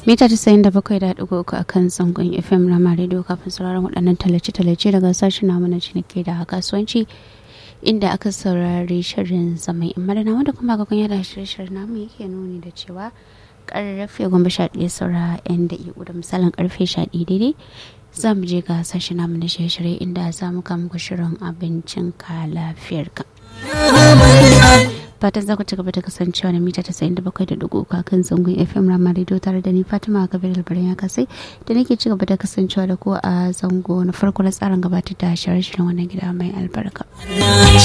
mita tasa'in da bakwai da ɗigo uku a kan zangon fm rama radio kafin sauraron waɗannan tallace-tallace daga sashen namu na ciniki da kasuwanci inda aka saurari shirin zaman in madana wanda kuma ga kun yada shirin namu yake nuni da cewa karfe goma sha ɗaya saura yan da'iku da misalin karfe sha ɗaya daidai za mu je ga sashen namu na shirye-shirye inda za mu kama shirin abincin ka lafiyar ka. fatan za ku ci gaba da kasancewa na mita tasa'in da bakwai da dugu kan zangon fm rama radio tare da ni fatima kabir albarin ya kasai da nake ci gaba da kasancewa da ku a zango na farko na tsarin gabatar da shirye-shiryen wannan gida mai albarka.